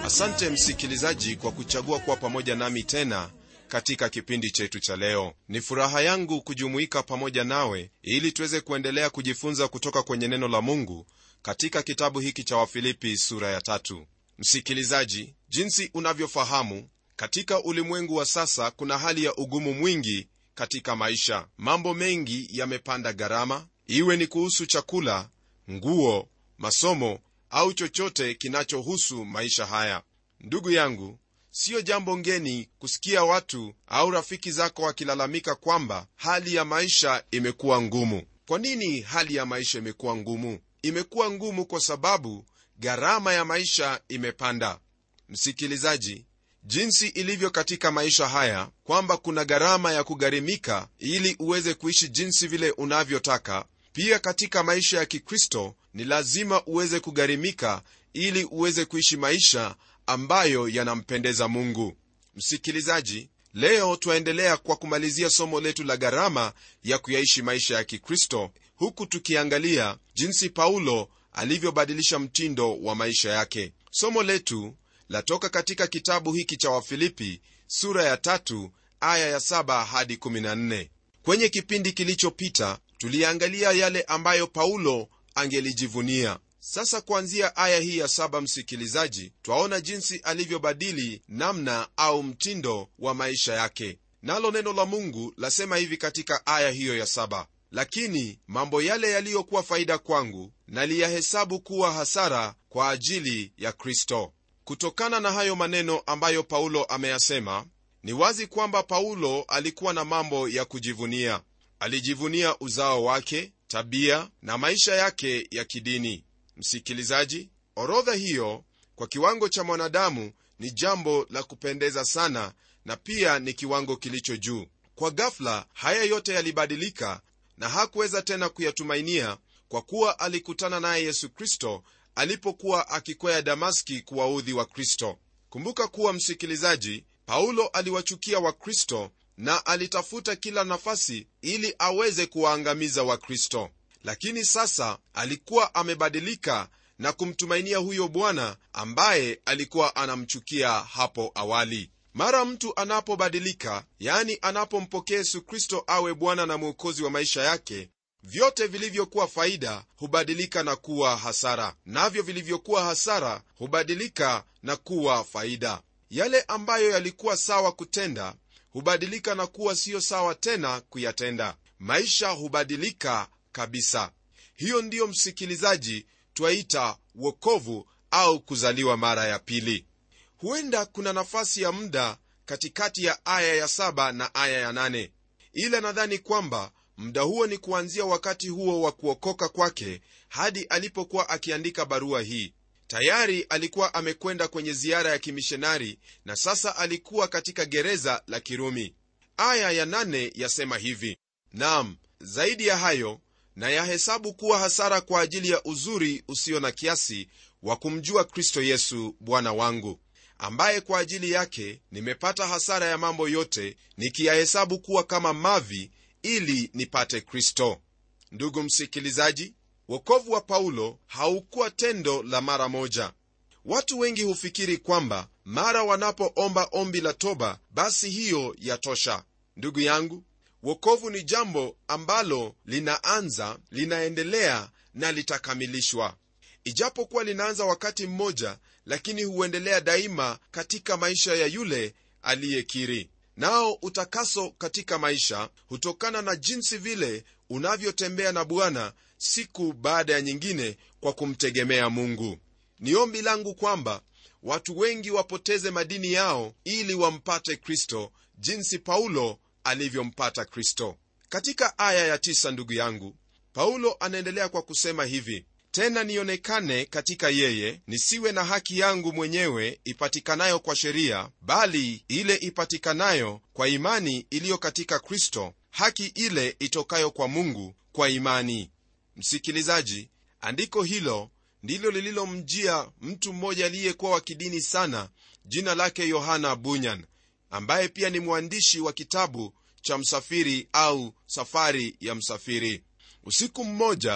asante msikilizaji kwa kuchagua kuwa pamoja nami tena katika kipindi chetu cha leo ni furaha yangu kujumuika pamoja nawe ili tuweze kuendelea kujifunza kutoka kwenye neno la mungu katika kitabu hiki cha wafilipi sura ya tatu msikilizaji jinsi unavyofahamu katika ulimwengu wa sasa kuna hali ya ugumu mwingi katika maisha mambo mengi yamepanda gharama iwe ni kuhusu chakula nguo masomo au chochote kinachohusu maisha haya ndugu yangu siyo jambo ngeni kusikia watu au rafiki zako wakilalamika kwamba hali ya maisha imekuwa ngumu kwa nini hali ya maisha imekuwa ngumu imekuwa ngumu kwa sababu gharama ya maisha imepanda msikilizaji jinsi ilivyo katika maisha haya kwamba kuna gharama ya kugharimika ili uweze kuishi jinsi vile unavyotaka pia katika maisha ya kikristo ni lazima uweze kugharimika ili uweze kuishi maisha ambayo yanampendeza mungu msikilizaji leo twaendelea kwa kumalizia somo letu la gharama ya kuyaishi maisha ya kikristo huku tukiangalia jinsi paulo alivyobadilisha mtindo wa maisha yake somo letu latoka katika kitabu hiki cha wafilipi sura ya tatu aya ya saba hadi 14 kwenye kipindi kilichopita tuliangalia yale ambayo paulo angelijivunia sasa kuanzia aya hii ya saba msikilizaji twaona jinsi alivyobadili namna au mtindo wa maisha yake nalo neno la mungu lasema hivi katika aya hiyo ya saba lakini mambo yale yaliyokuwa faida kwangu naliyahesabu kuwa hasara kwa ajili ya kristo kutokana na hayo maneno ambayo paulo ameyasema ni wazi kwamba paulo alikuwa na mambo ya kujivunia alijivunia uzao wake tabia na maisha yake ya kidini msikilizaji orodha hiyo kwa kiwango cha mwanadamu ni jambo la kupendeza sana na pia ni kiwango kilicho juu kwa gafla haya yote yalibadilika na hakuweza tena kuyatumainia kwa kuwa alikutana naye yesu kristo alipokuwa akikwea damaski kuwaudhi wa kristo kumbuka kuwa msikilizaji paulo aliwachukia wakristo na alitafuta kila nafasi ili aweze kuwaangamiza wakristo lakini sasa alikuwa amebadilika na kumtumainia huyo bwana ambaye alikuwa anamchukia hapo awali mara mtu anapobadilika yani anapompokea yesu kristo awe bwana na mwokozi wa maisha yake vyote vilivyokuwa faida hubadilika na kuwa hasara navyo vilivyokuwa hasara hubadilika na kuwa faida yale ambayo yalikuwa sawa kutenda hubadilika na kuwa siyo sawa tena kuyatenda maisha hubadilika kabisa hiyo ndiyo msikilizaji twaita wokovu au kuzaliwa mara ya pili huenda kuna nafasi ya muda katikati ya aya ya saba na aya ya nane ila nadhani kwamba muda huo ni kuanzia wakati huo wa kuokoka kwake hadi alipokuwa akiandika barua hii tayari alikuwa amekwenda kwenye ziara ya kimishonari na sasa alikuwa katika gereza la kirumi aya ya nane yasema hivi nam zaidi ya hayo na yahesabu kuwa hasara kwa ajili ya uzuri usio na kiasi wa kumjua kristo yesu bwana wangu ambaye kwa ajili yake nimepata hasara ya mambo yote nikiyahesabu kuwa kama mavi ili nipate kristo ndugu msikilizaji wokovu wa paulo haukuwa tendo la mara moja watu wengi hufikiri kwamba mara wanapoomba ombi la toba basi hiyo yatosha ndugu yangu wokovu ni jambo ambalo linaanza linaendelea na litakamilishwa ijapokuwa linaanza wakati mmoja lakini huendelea daima katika maisha ya yule aliyekiri nao utakaso katika maisha hutokana na jinsi vile unavyotembea na bwana siku baada ya nyingine kwa kumtegemea mungu ni ombi langu kwamba watu wengi wapoteze madini yao ili wampate kristo jinsi paulo alivyompata kristo katika aya ya tisa ndugu yangu paulo anaendelea kwa kusema hivi tena nionekane katika yeye nisiwe na haki yangu mwenyewe ipatikanayo kwa sheria bali ile ipatikanayo kwa imani iliyo katika kristo haki ile itokayo kwa mungu kwa imani msikilizaji andiko hilo ndilo lililomjia mtu mmoja aliyekuwa wa kidini sana jina lake yohana bunyan ambaye pia ni mwandishi wa kitabu cha msafiri au safari ya msafiri usiku mmoja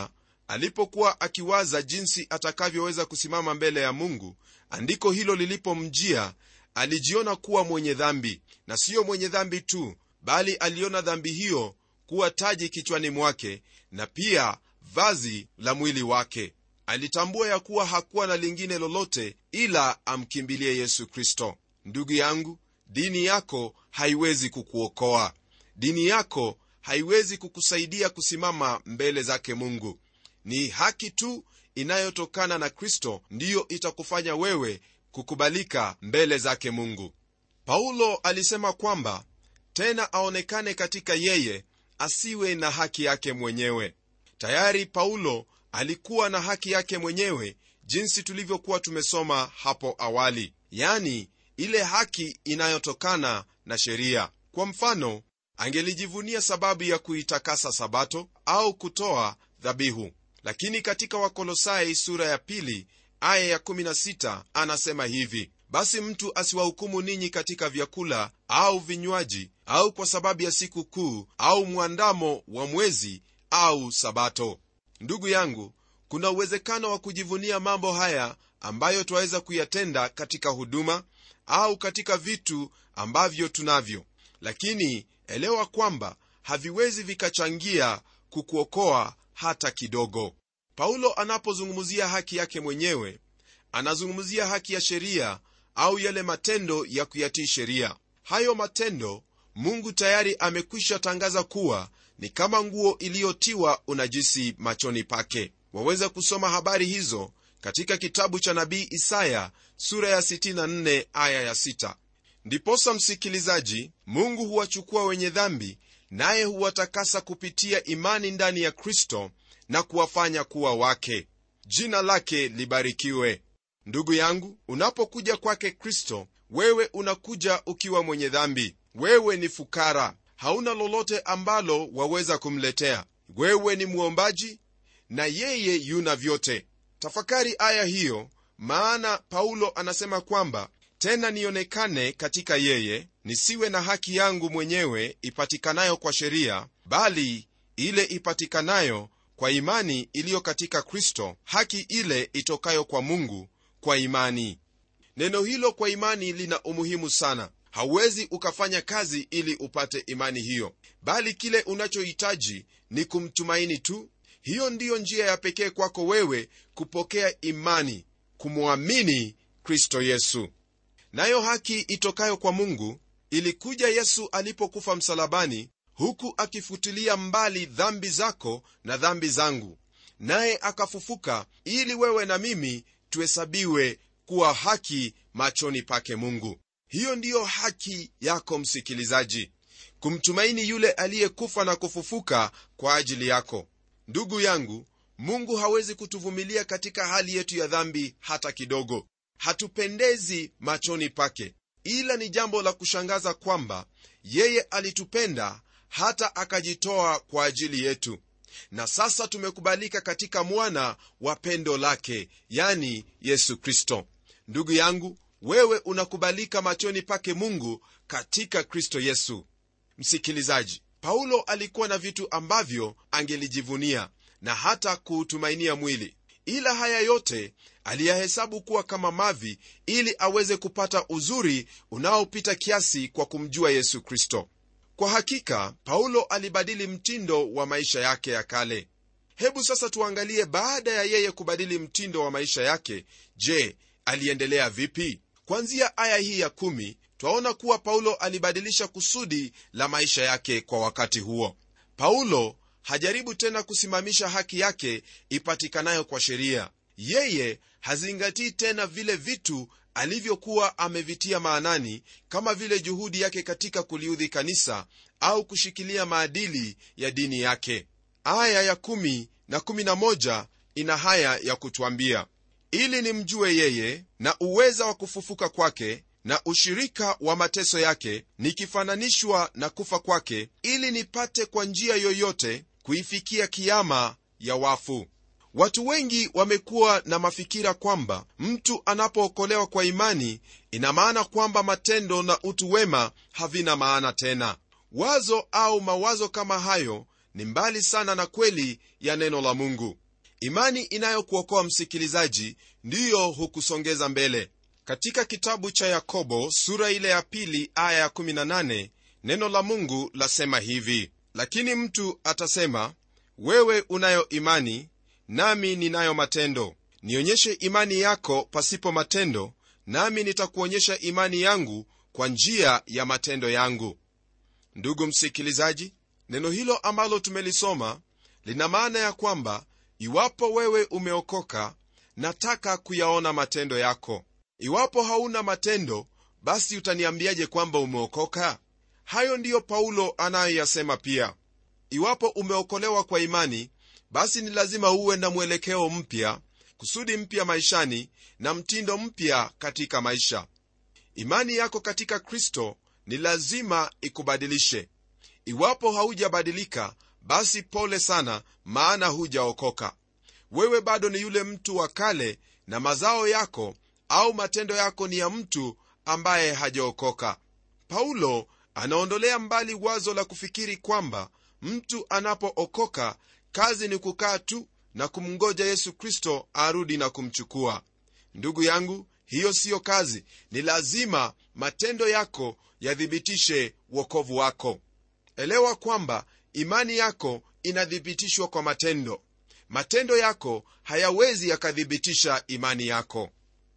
alipokuwa akiwaza jinsi atakavyoweza kusimama mbele ya mungu andiko hilo lilipomjia alijiona kuwa mwenye dhambi na siyo mwenye dhambi tu bali aliona dhambi hiyo kuwa taji kichwani mwake na pia vazi la mwili wake alitambua ya kuwa hakuwa na lingine lolote ila amkimbilie yesu kristo ndugu yangu dini yako haiwezi kukuokoa dini yako haiwezi kukusaidia kusimama mbele zake mungu ni haki tu inayotokana na kristo ndiyo itakufanya wewe kukubalika mbele zake mungu paulo alisema kwamba tena aonekane katika yeye asiwe na haki yake mwenyewe tayari paulo alikuwa na haki yake mwenyewe jinsi tulivyokuwa tumesoma hapo awali yani ile haki inayotokana na sheria kwa mfano angelijivunia sababu ya kuitakasa sabato au kutoa dhabihu lakini katika wakolosai sura ya pili aya ya 16 anasema hivi basi mtu asiwahukumu ninyi katika vyakula au vinywaji au kwa sababu ya siku kuu au mwandamo wa mwezi au sabato ndugu yangu kuna uwezekano wa kujivunia mambo haya ambayo twaweza kuyatenda katika huduma au katika vitu ambavyo tunavyo lakini elewa kwamba haviwezi vikachangia kukuokoa hata kidogo paulo anapozungumzia haki yake mwenyewe anazungumzia haki ya sheria au yale matendo ya kuyatii sheria hayo matendo mungu tayari amekwisha tangaza kuwa ni kama nguo iliyotiwa unajisi machoni pake waweza kusoma habari hizo katika kitabu cha nabii isaya sura ya 64 aya ya 6 ndiposa msikilizaji mungu huwachukua wenye dhambi naye huwatakasa kupitia imani ndani ya kristo na kuwafanya kuwa wake jina lake libarikiwe ndugu yangu unapokuja kwake kristo wewe unakuja ukiwa mwenye dhambi wewe ni fukara hauna lolote ambalo waweza kumletea wewe ni mwombaji na yeye yuna vyote tafakari aya hiyo maana paulo anasema kwamba tena nionekane katika yeye nisiwe na haki yangu mwenyewe ipatikanayo kwa sheria bali ile ipatikanayo kwa imani iliyo katika kristo haki ile itokayo kwa mungu kwa imani neno hilo kwa imani lina umuhimu sana hauwezi ukafanya kazi ili upate imani hiyo bali kile unachohitaji ni kumtumaini tu hiyo ndiyo njia ya pekee kwako wewe kupokea imani kumwamini kristo yesu nayo haki itokayo kwa mungu ilikuja yesu alipokufa msalabani huku akifutilia mbali dhambi zako na dhambi zangu naye akafufuka ili wewe na mimi tuhesabiwe kuwa haki machoni pake mungu hiyo ndiyo haki yako msikilizaji kumtumaini yule aliyekufa na kufufuka kwa ajili yako ndugu yangu mungu hawezi kutuvumilia katika hali yetu ya dhambi hata kidogo hatupendezi machoni pake ila ni jambo la kushangaza kwamba yeye alitupenda hata akajitoa kwa ajili yetu na sasa tumekubalika katika mwana wa pendo lake yani yesu kristo ndugu yangu wewe unakubalika machoni pake mungu katika kristo yesu msikilizaji paulo alikuwa na vitu ambavyo angelijivunia na hata kuutumainia mwili ila haya yote aliyahesabu kuwa kama mavi ili aweze kupata uzuri unaopita kiasi kwa kumjua yesu kristo kwa hakika paulo alibadili mtindo wa maisha yake ya kale hebu sasa tuangalie baada ya yeye kubadili mtindo wa maisha yake je aliendelea vipi kwanzia aya hii ya kumi twaona kuwa paulo alibadilisha kusudi la maisha yake kwa wakati huo paulo hajaribu tena kusimamisha haki yake ipatikanayo kwa sheria yeye hazingatii tena vile vitu alivyokuwa amevitia maanani kama vile juhudi yake katika kuliudhi kanisa au kushikilia maadili ya dini yake aya ya kumi na kumi na moja ina haya ya kutwambia ili nimjue yeye na uweza wa kufufuka kwake na ushirika wa mateso yake nikifananishwa na kufa kwake ili nipate kwa njia yoyote kuifikia kiama ya wafu watu wengi wamekuwa na mafikira kwamba mtu anapookolewa kwa imani ina maana kwamba matendo na utu wema havina maana tena wazo au mawazo kama hayo ni mbali sana na kweli ya neno la mungu imani inayokuokoa msikilizaji ndiyo hukusongeza mbele katika kitabu cha yakobo sura ile ya pili aya ya 18 neno la mungu lasema hivi lakini mtu atasema wewe unayo imani nami ninayo matendo nionyeshe imani yako pasipo matendo nami nitakuonyesha imani yangu kwa njia ya matendo yangu ndugu msikilizaji neno hilo ambalo tumelisoma lina maana ya kwamba iwapo wewe umeokoka nataka kuyaona matendo yako iwapo hauna matendo basi utaniambiaje kwamba umeokoka hayo ndiyo paulo anayoyasema pia iwapo umeokolewa kwa imani basi ni lazima uwe na mwelekeo mpya kusudi mpya maishani na mtindo mpya katika maisha imani yako katika kristo ni lazima ikubadilishe iwapo haujabadilika basi pole sana maana hujaokoka wewe bado ni yule mtu wa kale na mazao yako au matendo yako ni ya mtu ambaye hajaokoka paulo anaondolea mbali wazo la kufikiri kwamba mtu anapookoka kazi ni kukaa tu na kumngoja yesu kristo arudi na kumchukua ndugu yangu hiyo siyo kazi ni lazima matendo yako yathibitishe wokovu wako elewa kwamba imani yako inathibitishwa kwa matendo matendo yako hayawezi yakathibitisha imani yako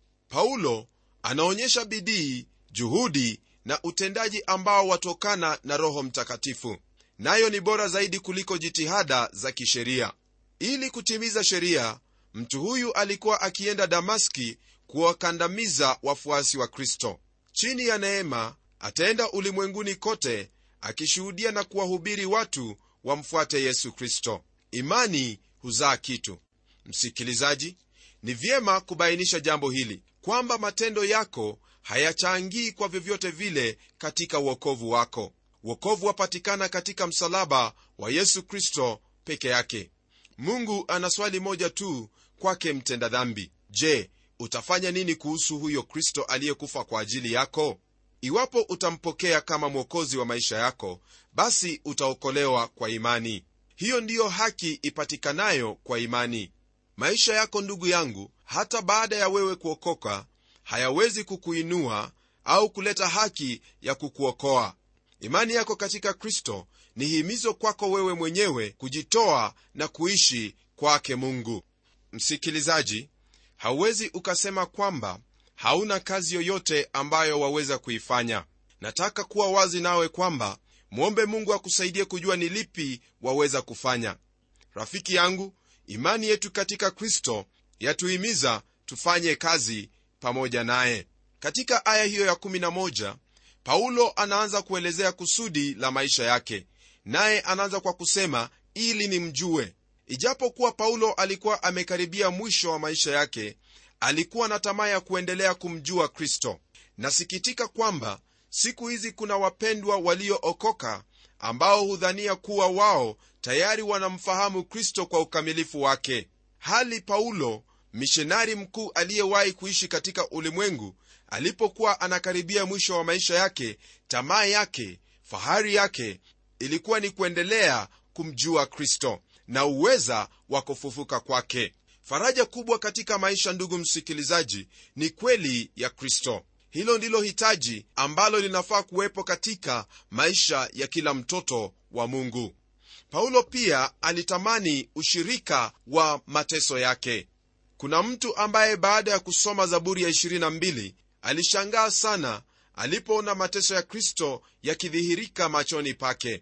paulo anaonyesha bidii juhudi na utendaji ambao watokana na roho mtakatifu nayo ni bora zaidi kuliko jitihada za kisheria ili kutimiza sheria mtu huyu alikuwa akienda damaski kuwakandamiza wafuasi wa kristo chini ya neema ataenda ulimwenguni kote akishuhudia na kuwahubiri watu wamfuate yesu kristo imani huzaa kitu msikilizaji ni vyema kubainisha jambo hili kwamba matendo yako hayachangii kwa vyovyote vile katika uokovu wako uokovu wapatikana katika msalaba wa yesu kristo peke yake mungu ana swali moja tu kwake mtenda dhambi je utafanya nini kuhusu huyo kristo aliyekufa kwa ajili yako iwapo utampokea kama mwokozi wa maisha yako basi utaokolewa kwa imani hiyo ndiyo haki ipatikanayo kwa imani maisha yako ndugu yangu hata baada ya wewe kuokoka hayawezi kukuinua au kuleta haki ya kukuokoa imani yako katika kristo ni himizo kwako wewe mwenyewe kujitoa na kuishi kwake mungu msikilizaji hauwezi ukasema kwamba hauna kazi yoyote ambayo waweza kuifanya nataka kuwa wazi nawe kwamba mwombe mungu akusaidie kujua ni lipi waweza kufanya rafiki yangu imani yetu katika kristo yatuhimiza tufanye kazi pamoja naye katika aya hiyo ya 11 paulo anaanza kuelezea kusudi la maisha yake naye anaanza kwa kusema ili nimjue ijapokuwa paulo alikuwa amekaribia mwisho wa maisha yake alikuwa na tamaa ya kuendelea kumjua kristo nasikitika kwamba siku hizi kuna wapendwa waliookoka ambao hudhania kuwa wao tayari wanamfahamu kristo kwa ukamilifu wake hali paulo mishonari mkuu aliyewahi kuishi katika ulimwengu alipokuwa anakaribia mwisho wa maisha yake tamaa yake fahari yake ilikuwa ni kuendelea kumjua kristo na uweza wa kufufuka kwake faraja kubwa katika maisha ndugu msikilizaji ni kweli ya kristo hilo ndilo hitaji ambalo linafaa kuwepo katika maisha ya kila mtoto wa mungu paulo pia alitamani ushirika wa mateso yake kuna mtu ambaye baada ya kusoma zaburi ya 22 alishangaa sana alipoona mateso ya kristo yakidhihirika machoni pake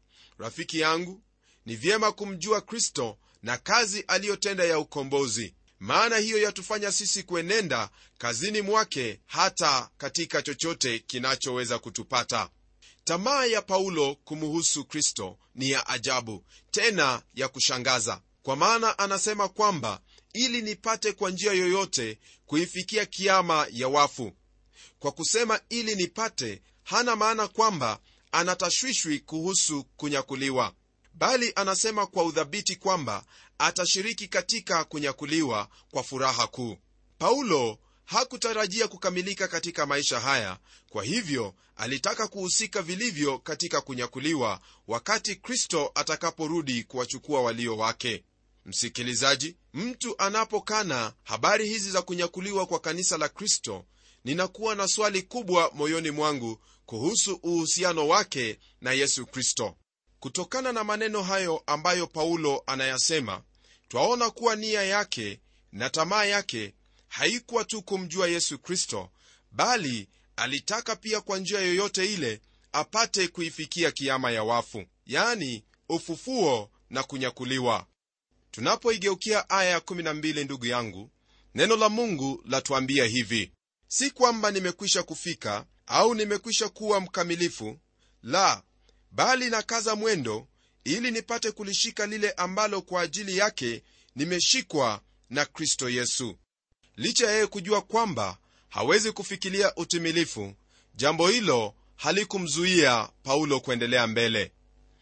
rafiki yangu ni vyema kumjua kristo na kazi aliyotenda ya ukombozi maana hiyo yatufanya sisi kuenenda kazini mwake hata katika chochote kinachoweza kutupata tamaa ya paulo kumuhusu kristo ni ya ajabu tena ya kushangaza kwa maana anasema kwamba ili nipate kwa njia yoyote kuifikia kiama ya wafu kwa kusema ili nipate hana maana kwamba anatashwishwi kuhusu kunyakuliwa bali anasema kwa udhabiti kwamba atashiriki katika kunyakuliwa kwa furaha kuu paulo hakutarajia kukamilika katika maisha haya kwa hivyo alitaka kuhusika vilivyo katika kunyakuliwa wakati kristo atakaporudi kuwachukua walio wake msikilizaji mtu anapokana habari hizi za kunyakuliwa kwa kanisa la kristo ninakuwa na swali kubwa moyoni mwangu kuhusu uhusiano wake na yesu kristo kutokana na maneno hayo ambayo paulo anayasema twaona kuwa nia yake na tamaa yake haikuwa tu kumjua yesu kristo bali alitaka pia kwa njia yoyote ile apate kuifikia kiama ya wafu yani ufufuo na kunyakuliwa tunapoigeukia aya ya 12 ndugu yangu neno la mungu latuambia hivi si kwamba nimekwisha kufika au nimekwisha kuwa mkamilifu la bali nakaza mwendo ili nipate kulishika lile ambalo kwa ajili yake nimeshikwa na kristo yesu licha ya yeye kujua kwamba hawezi kufikilia utimilifu jambo hilo halikumzuia paulo kuendelea mbele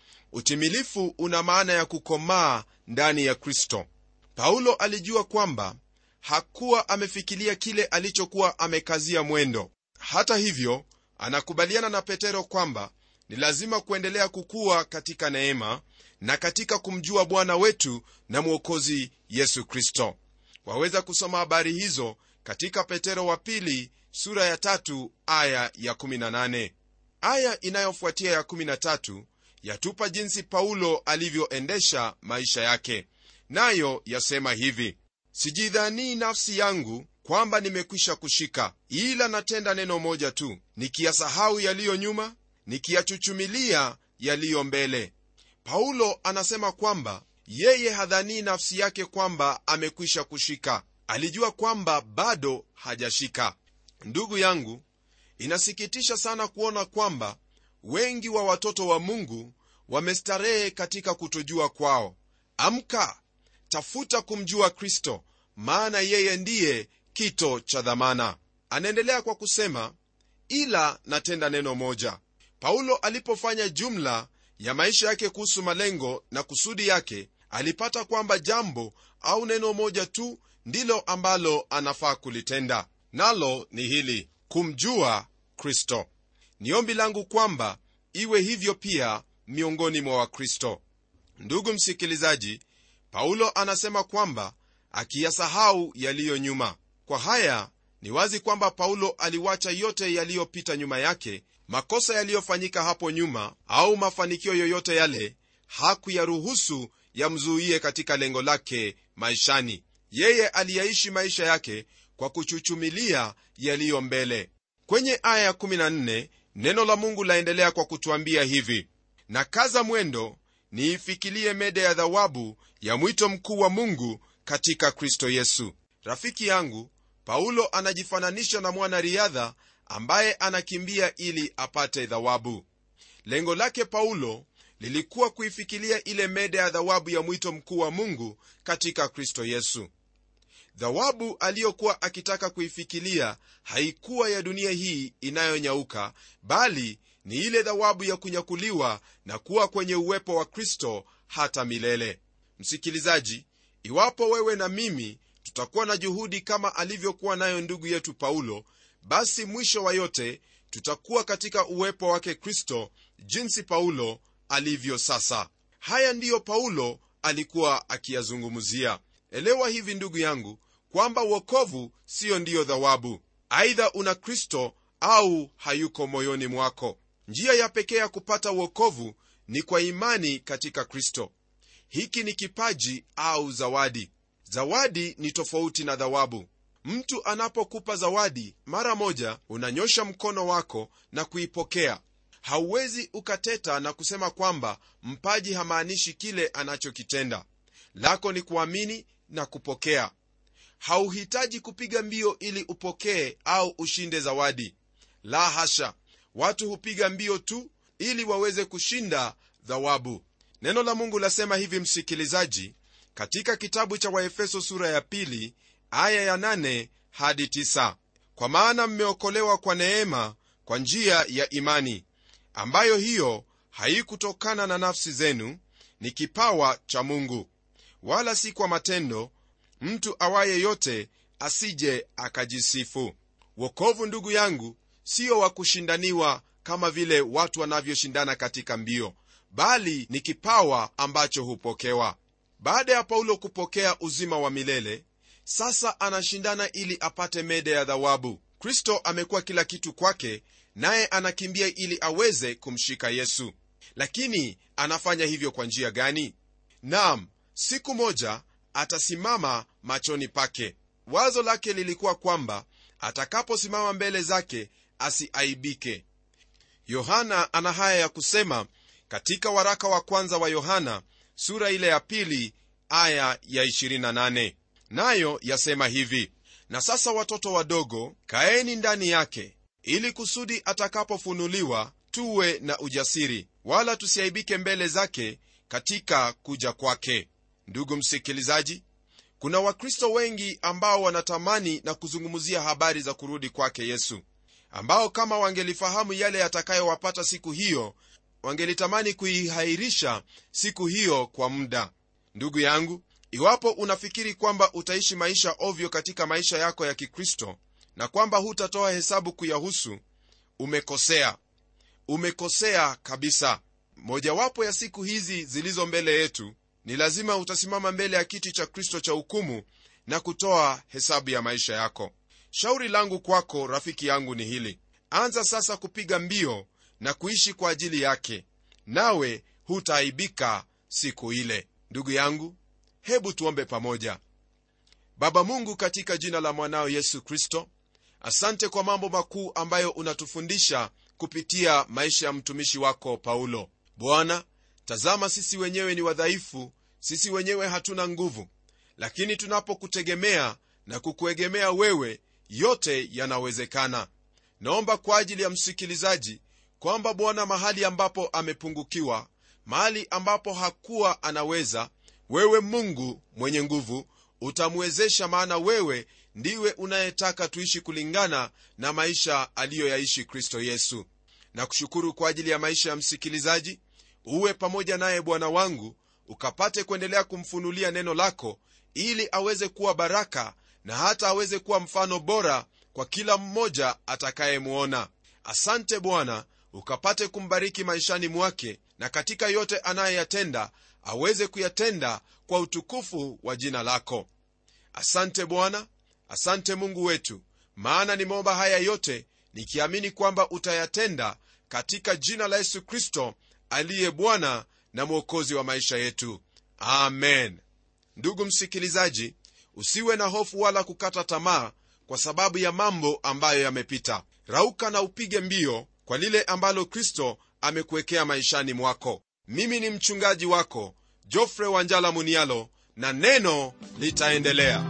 utimilifu una maana ya kukomaa ndani ya kristo paulo alijua kwamba hakuwa amefikilia kile alichokuwa amekazia mwendo hata hivyo anakubaliana na petero kwamba ni lazima kuendelea kukua katika neema na katika kumjua bwana wetu na mwokozi yesu kristo waweza kusoma habari hizo katika petero wa pili sura ya tatu aya ya 18 aya inayofuatia ya 13 yatupa jinsi paulo alivyoendesha maisha yake nayo yasema hivi sijidhanii nafsi yangu kwamba nimekwisha kushika ila natenda neno moja tu nikiyasahau yaliyo nyuma nikiyachuchumilia yaliyo mbele paulo anasema kwamba yeye hadhanii nafsi yake kwamba amekwisha kushika alijua kwamba bado hajashika ndugu yangu inasikitisha sana kuona kwamba wengi wa watoto wa mungu wamestarehe katika kutojua kwao amka tafuta kumjua kristo maana yeye ndiye kito cha dhamana anaendelea kwa kusema ila natenda neno moja paulo alipofanya jumla ya maisha yake kuhusu malengo na kusudi yake alipata kwamba jambo au neno moja tu ndilo ambalo anafaa kulitenda nalo ni hili kumjua kristo ni ombi langu kwamba iwe hivyo pia miongoni mwa wakristo ndugu msikilizaji paulo anasema kwamba akiyasahau yaliyo nyuma kwa haya ni wazi kwamba paulo aliwacha yote yaliyopita nyuma yake makosa yaliyofanyika hapo nyuma au mafanikio yoyote yale hakuyaruhusu yamzuie katika lengo lake maishani yeye aliyaishi maisha yake kwa kuchuchumilia yaliyo mbele kwenye aya ya14 neno la mungu laendelea kwa kutuambia hivi na kaza mwendo niifikilie mede ya dhawabu ya mwito mkuu wa mungu katika kristo yesu rafiki yangu paulo anajifananisha na mwanariadha ambaye anakimbia ili apate dhawabu lengo lake paulo lilikuwa kuifikilia ile mede ya dhawabu ya mwito mkuu wa mungu katika kristo yesu dhawabu aliyokuwa akitaka kuifikilia haikuwa ya dunia hii inayonyauka bali ni ile dhawabu ya kunyakuliwa na kuwa kwenye uwepo wa kristo hata milele msikilizaji iwapo wewe na mimi tutakuwa na juhudi kama alivyokuwa nayo ndugu yetu paulo basi mwisho wa yote tutakuwa katika uwepo wake kristo jinsi paulo alivyo sasa haya ndiyo paulo alikuwa akiyazungumzia elewa hivi ndugu yangu kwamba uokovu siyo ndiyo dhawabu aidha una kristo au hayuko moyoni mwako njia ya pekee ya kupata uokovu ni kwa imani katika kristo hiki ni kipaji au zawadi zawadi ni tofauti na dhawabu mtu anapokupa zawadi mara moja unanyosha mkono wako na kuipokea hauwezi ukateta na kusema kwamba mpaji hamaanishi kile anachokitenda lako ni kuamini na kupokea hauhitaji kupiga mbio ili upokee au ushinde zawadi la hasha watu hupiga mbio tu ili waweze kushinda dhawabu neno la mungu lasema hivi msikilizaji katika kitabu cha waefeso sura ya pili aya ya nane hadi tisa kwa maana mmeokolewa kwa neema kwa njia ya imani ambayo hiyo haikutokana na nafsi zenu ni kipawa cha mungu wala si kwa matendo mtu awaye yote asije akajisifu wokovu ndugu yangu sio wa kushindaniwa kama vile watu wanavyoshindana katika mbio bali ni kipawa ambacho hupokewa baada ya paulo kupokea uzima wa milele sasa anashindana ili apate mede ya dhawabu kristo amekuwa kila kitu kwake naye anakimbia ili aweze kumshika yesu lakini anafanya hivyo kwa njia gani nam siku moja atasimama machoni pake wazo lake lilikuwa kwamba atakaposimama mbele zake asiaibike yohana ana haya ya kusema katika waraka wa kwanza wa yohana sura ile ya pili aya ya 28 nayo yasema hivi na sasa watoto wadogo kaeni ndani yake ili kusudi atakapofunuliwa tuwe na ujasiri wala tusiaibike mbele zake katika kuja kwake ndugu msikilizaji kuna wakristo wengi ambao wanatamani na kuzungumzia habari za kurudi kwake yesu ambao kama wangelifahamu yale yatakayowapata siku hiyo wangelitamani kuihairisha siku hiyo kwa muda ndugu yangu iwapo unafikiri kwamba utaishi maisha ovyo katika maisha yako ya kikristo na kwamba hutatoa hesabu kuyahusu umekosea umekosea kabisa mojawapo ya siku hizi zilizo mbele yetu ni lazima utasimama mbele ya kiti cha kristo cha hukumu na kutoa hesabu ya maisha yako shauri langu kwako rafiki yangu ni hili anza sasa kupiga mbio na kuishi kwa ajili yake nawe hutaaibika siku ile ndugu yangu hebu tuombe pamoja baba mungu katika jina la mwanao yesu kristo asante kwa mambo makuu ambayo unatufundisha kupitia maisha ya mtumishi wako paulo bwana tazama sisi wenyewe ni wadhaifu sisi wenyewe hatuna nguvu lakini tunapokutegemea na kukuegemea wewe yote yanawezekana naomba kwa ajili ya msikilizaji kwamba bwana mahali ambapo amepungukiwa mahali ambapo hakuwa anaweza wewe mungu mwenye nguvu utamwezesha maana wewe ndiwe unayetaka tuishi kulingana na maisha aliyoyaishi kristo yesu na kushukuru kwa ajili ya maisha ya msikilizaji uwe pamoja naye bwana wangu ukapate kuendelea kumfunulia neno lako ili aweze kuwa baraka na hata aweze kuwa mfano bora kwa kila mmoja atakayemwona asante bwana ukapate kumbariki maishani mwake na katika yote anayeyatenda aweze kuyatenda kwa utukufu wa jina lako asante bwana asante mungu wetu maana nimeomba haya yote nikiamini kwamba utayatenda katika jina la yesu kristo aliye bwana na mwokozi wa maisha yetu amen ndugu msikilizaji usiwe na hofu wala kukata tamaa kwa sababu ya mambo ambayo yamepita rauka na upige mbio kwa lile ambalo kristo amekuwekea maishani mwako mimi ni mchungaji wako jofre wanjala munialo na neno litaendelea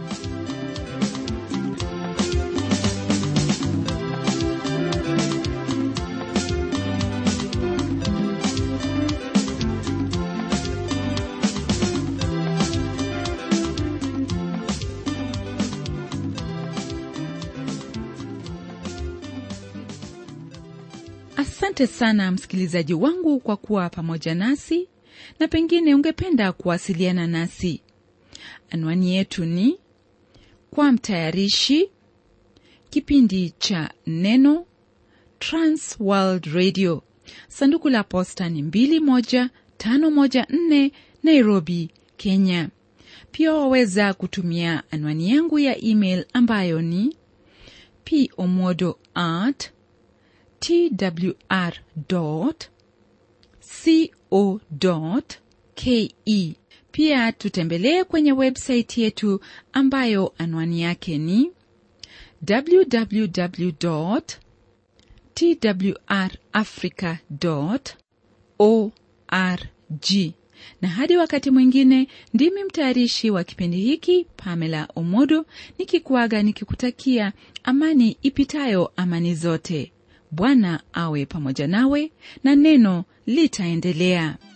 asante sana msikilizaji wangu kwa kuwa pamoja nasi na pengine ungependa kuwasiliana nasi anwani yetu ni kwa mtayarishi kipindi cha neno transworld radio sanduku la posta ni 21514 nairobi kenya pia waweza kutumia anwani yangu ya email ambayo ni pomodo at twr co ke pia tutembelee kwenye websaiti yetu ambayo anwani yake ni www twrafrica org na hadi wakati mwingine ndimi mtayarishi wa kipindi hiki pamela omodo nikikuaga nikikutakia amani ipitayo amani zote bwana awe pamoja nawe na neno litaendelea